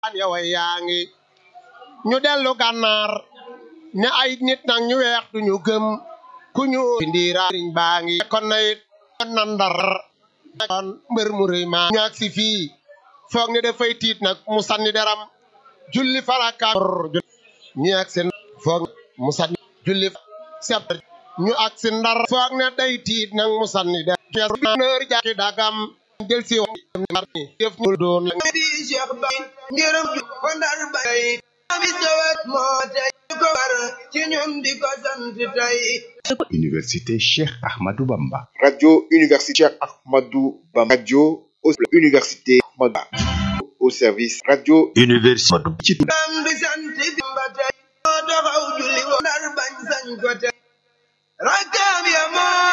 yow yaa ngi ñu dellu gànnaar ne ay nit nag ñu weex duñu gëm ku ñu ndiira riñ baa ngi kon na it na ndar kon mbër mu rëy maa ñaag si fii foog ne dafay tiit nag mu sànni deram julli farakaar ñu ak si foog mu sànni julli sep ñu ak si ndar foog ne day tiit nag mu sànni deram nër jàkki dagam del si def mu doon la di Cheikh Bay ngërëm ju ko ndar bay ami sawat moo tey ko war ci ñun di ko sant tey Université Cheikh Ahmadou Bamba. Radio Université Cheikh Ahmadou Bamba. Radio au- Université Ahmadou Bamba. Au service Radio Université ci am di sant bi ba tey moo taxaw julli wo ndar bañ sañ ko tey rakkaam ya